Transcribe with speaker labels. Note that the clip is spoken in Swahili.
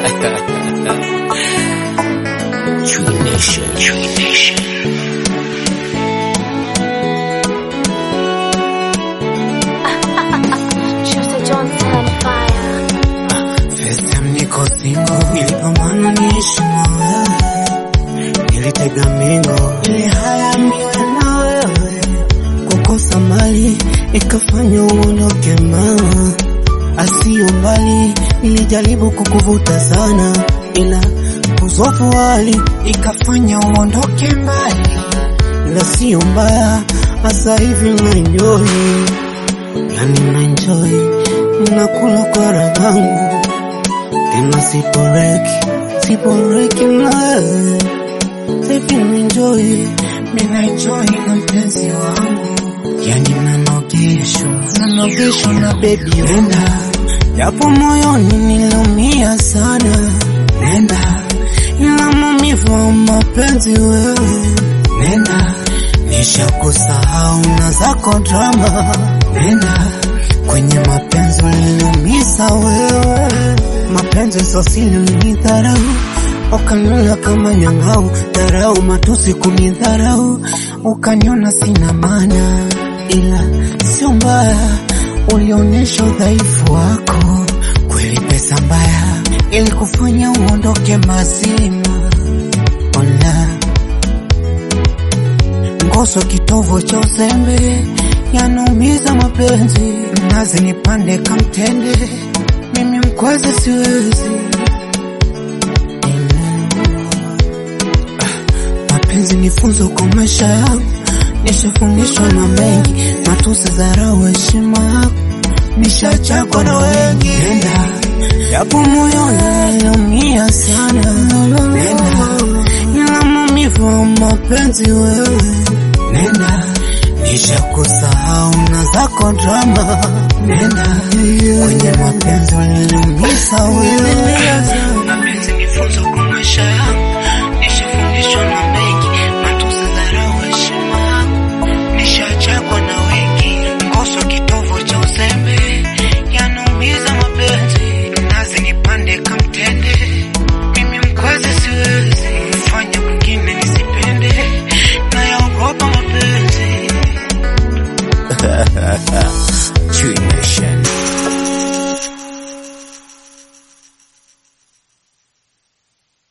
Speaker 1: True Nation. True Nation.
Speaker 2: Choose Johnson on fire.
Speaker 3: First time niko single, nilipambana niishi na wewe, nilitega mingo ili haya niwe na wewe, kukosa mali ikafanya uondoke mama, asiyo mbali, nilijaribu kukuvuta sana, ila uzofu wali ikafanya uondoke mbali, ila siyo mbaya, hasa hivi naenjoy, yani naenjoy, nakula kwa raha yangu tena siporeki siporeki nawe hivi enjoy mina enjoy na mpenzi wangu yani nanogeshwa nanogeshwa na bebi nenda japo moyoni niliumia sana nenda ila maumivu wa mapenzi wewe nenda nishakusahau na zako drama nenda kwenye mapenzi uliniumiza wewe mapenzi sosili ulinidharau ukaniona kama nyang'au dharau matusi kunidharau ukaniona sina maana ila sio mbaya ulionyesha udhaifu wako kweli pesa mbaya ili kufanya uondoke mazima ona ngoso kitovo cha uzembe yanaumiza mapenzi mnazi nipande kamtende mimi mkwaze siwezi Ah, mapenzi ni funzo kwa maisha yangu nishafundishwa na mengi matusi dharau heshima yako nishachakwa na wengi nenda japo moyo naliumia sana nenda ila maumivu wa mapenzi wewe nenda nishakusahau na zako drama nenda kwenye mapenzi uliniumiza wewe mapenzi ni funzo kwa maisha yangu